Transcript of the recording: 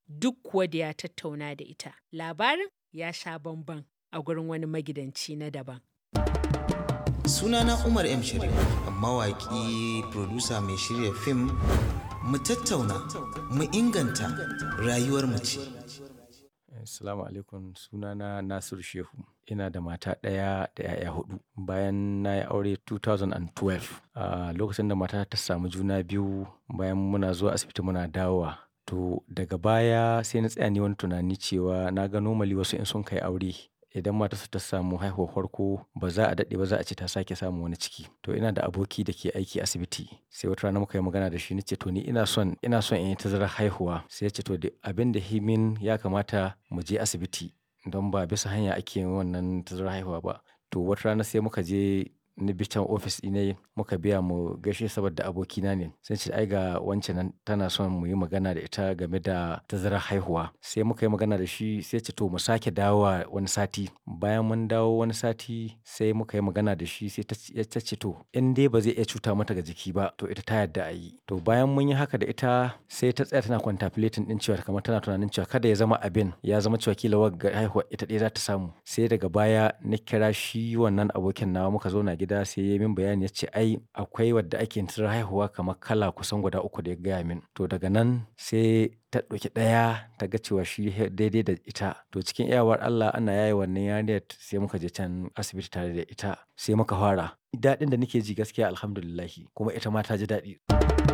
duk kuwa da ya tattauna da ita. Labarin ya sha bamban a gurin wani magidanci na daban. Sunana Umar M. Sharif, mawaƙi, producer mai shirya fim, mu tattauna, mu inganta rayuwar mace. Assalamu alaikum sunana Nasiru Shehu. Ina da mata ɗaya da 'ya'ya hudu. Bayan na yi aure 2012, a lokacin da mata ta samu juna biyu bayan muna zuwa asibiti muna dawowa. To daga baya sai na tsaya ne wani tunani cewa na ga normally wasu in sun kai aure idan matarsa ta samu haihuwar farko ba za a daɗe ba za a ce ta sake samun wani ciki. To ina da aboki da ke aiki asibiti sai wata rana muka yi magana da shi na ce to ni ina son ina son in yi tazarar haihuwa. Sai ya ce to abin da himin ya kamata mu je asibiti don ba bisa hanya ake yin wannan tazarar haihuwa ba. To wata rana sai muka je ni bi can ofis ɗinai muka biya mu gaishe saboda abokina ne. Sai ce ai ga wance nan tana son mu yi magana da ita game da tazarar haihuwa. Sai muka yi magana da shi sai ya ce to mu sake dawowa wani sati. Bayan mun dawo wani sati sai muka yi magana da shi sai ta ce to in dai ba zai iya cuta mata ga jiki ba to ita ta yarda a yi. To bayan mun yi haka da ita sai ta tsaya tana contemplating ɗin cewa kamar tana tunanin cewa kada ya zama abin ya zama cewa kila wagga haihuwa ita ɗaya za ta samu. Sai daga baya na kira shi wannan abokin nawa muka zauna gida sai ya yi min bayani ya ce ai akwai wadda ake yin tazarar haihuwa kamar kala kusan guda uku da ya gaya min. To daga nan sai ta ɗauki ɗaya ta ga cewa shi daidai da ita. To cikin iyawar Allah ana yaye wannan yarinyar sai muka je can asibiti tare da ita sai muka fara. Daɗin da nake ji gaskiya Alhamdulillah kuma ita ma ta ji daɗi.